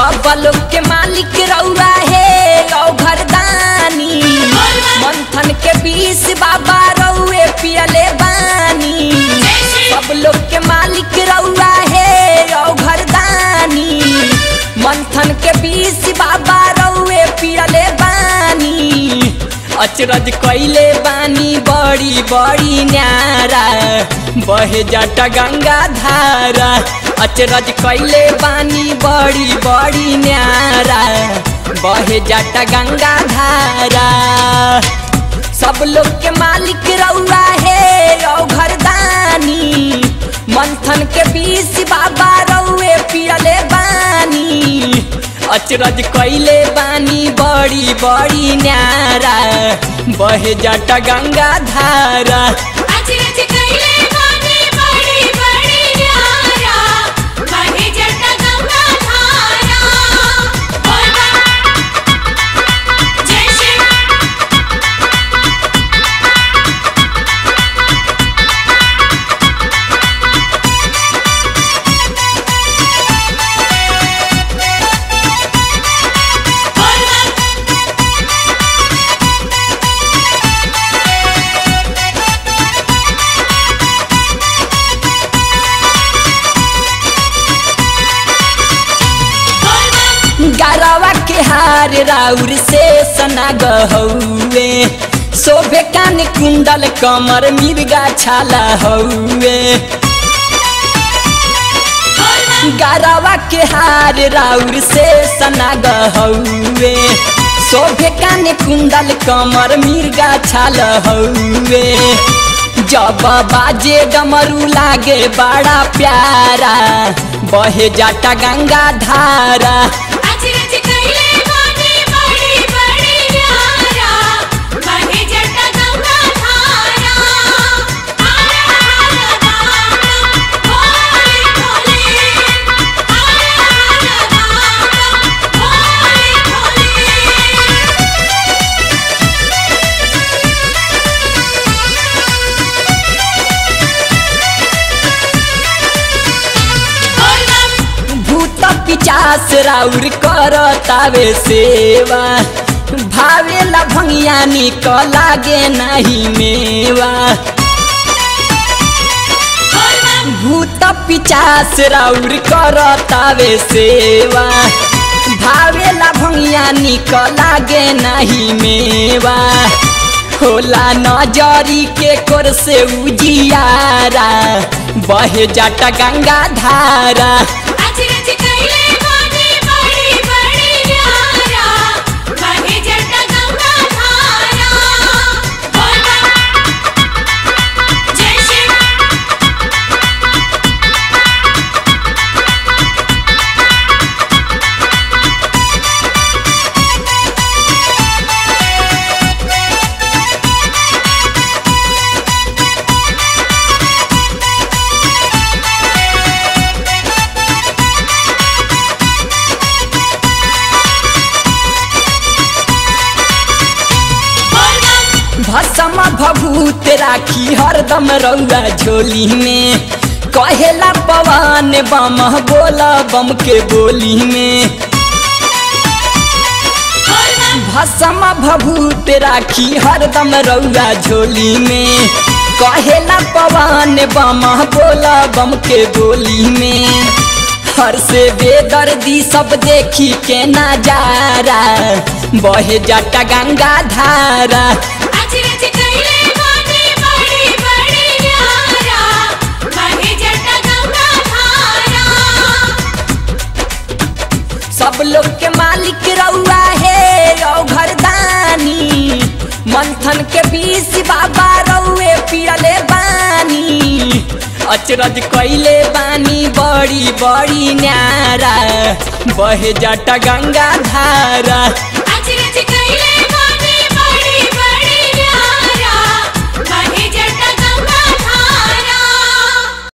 सब लोग के मालिक रउआ है औ घरदानी मंथन के बीस बाबा रउए पियले बानी सब लोग के मालिक रउआ है औ घरदानी मंथन के बीस बाबा रउए पियले बानी अचरज कैले बानी बड़ी बड़ी न्यारा बहे जाटा गंगा धारा अचरज कैले बानी बड़ी बड़ी न्यारा बहे जाटा गंगा धारा सब लोग के मालिक रउआ है औ घरदानी मंथन के बीस बाबा रउए पियले बानी अचरज कैले बानी बड़ी बड़ी न्यारा बहे जाटा गंगा धारा अचरज कैले बानी बड़ी बड़ी न्यारा बहे जटा गंगा धारा बोल बम जय शिव बोल बम बोल बम गरवा के हार राउर से सना गहुए शोभे कान कुंडल कमर मिर्गा छाला हउए बोल बम गरवा के हार राउर से सना गहुए शोभे कान कुंडल कमर मिर्गा छाल हउए जब बाजे डमरू लागे बड़ा प्यारा बहे जाटा गंगा धारा अचरज कैले बानी बड़ी बड़ी न्यारा बहे जटा गंगा धारा आरा आरा भोले भोले आरा आरा भोले भोले बोल बम भूत पिचास राउर कर तावे सेवा भावेला भंगिया निक लागे नाही मेवा बोल बम भूत पिचास राउर कर तावे सेवा भावेला भंगिया निक लागे नाही मेवा होला नजरी के कोर से उजियारा बहे जाटा गंगा धारा अचरज कैले बानी बड़ी बड़ी न्यारा बहे जटा गंगा धारा बोल बम जय शिव बोल बम भसम भभूत राखी हरदम रउआ झोली में कहेला पवन बम बोला बम के बोली में बोल बम भसम भभूत राखी हरदम रउआ झोली में कहेला पवन बम बोला बम के बोली में हर से बेदर्दी सब देखी के नजारा बहे जाटा गंगा धारा अचरज कैले बानी बड़ी बड़ी न्यारा बहे जटा गंगा धारा सब लोग के मालिक रउआ है औ घरदानी मंथन के बीस बाबा रउए पियले बानी अचरज कैले बानी बड़ी बड़ी न्यारा बहे जाटा गंगा धारा अचरज